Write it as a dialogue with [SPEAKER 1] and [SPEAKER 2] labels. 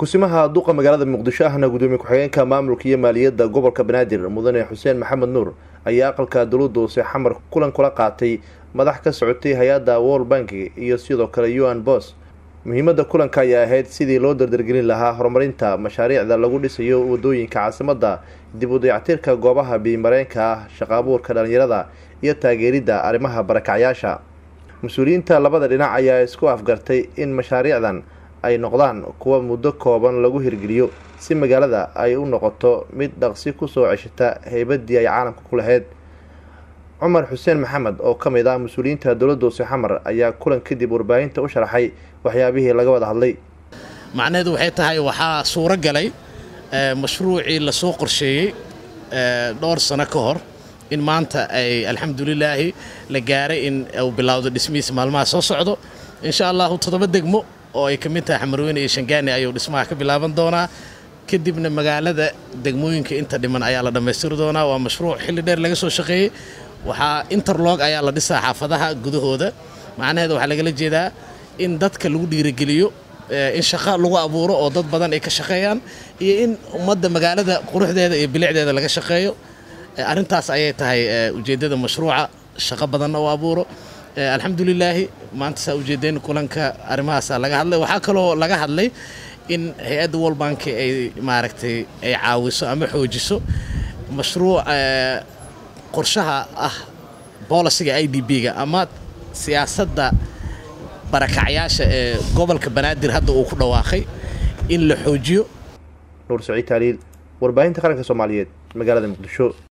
[SPEAKER 1] kusimaha duqa magaalada muqdisho ahna gudoomiye ku-xigeenka maamulka iyo maaliyadda gobolka banaadir mudane xuseen maxamed nuur ayaa aqalka dowladda hoose xamar kulan kula qaatay madax ka socotay hay-adda world bank iyo sidoo kale u n bos muhiimadda kulanka ayaa ahayd sidii loo dardargelin lahaa horumarinta mashaariicda lagu dhisayo wadooyinka caasimadda dib u dayactirka goobaha biimareenka ah shaqaabuurka dhalinyarada iyo taageeridda arrimaha barakacyaasha mas-uuliyiinta labada dhinac ayaa isku afgartay in mashaariicdan ay noqdaan kuwa muddo kooban lagu hirgeliyo si magaalada ay u noqoto mid dhaqsi kusoo ceshata heybadii ay caalamka ku lahayd cumar xuseen maxamed oo ka mid ah mas-uuliyiinta dowladda hoose xamar ayaa kulan kadib warbaahinta u sharaxay waxyaabihii laga wada hadlay
[SPEAKER 2] macnaheedu waxay tahay waxaa suuro galay mashruucii lasoo qorsheeyey dhowr sano ka hor in maanta ay alxamdulilaahi la gaaray in uu bilowdo dhismihiisa maalmaha soo socdo insha allahu toddoba degmo oo ay ka mid tahay xamarweyne iyo shangaani ayuu dhismaha ka bilaaban doonaa kadibna magaalada degmooyinka inta dhiman ayaa la dhammaystiri doonaa waa mashruuc xilli dheer laga soo shaqeeyey waxaa interlog ayaa la dhisaa xaafadaha gudahooda macnaheeda waxaa lagala jeedaa in dadka lagu dhiirigeliyo in shaqo lagu abuuro oo dad badan ay ka shaqeeyaan iyo in ummadda magaalada quruxdeeda iyo bilicdeeda laga shaqeeyo arrintaas ayay tahay ujeeddada mashruuca shaqo badanna u abuuro alxamdulilaahi maanta saa ujeedeen kulanka arrimahaasa laga hadlay waxaa kaloo laga hadlay in hay-adda world bank ay maaragtay ay caawiso ama xoojiso mashruuc qorshaha ah bolisiga i d b-ga ama siyaasadda barakacyaasha ee gobolka banaadir hadda uu ku dhawaaqay in la xoojiyo
[SPEAKER 1] nuur saciid taaliil warbaahinta qaranka soomaaliyeed magaalada muqdisho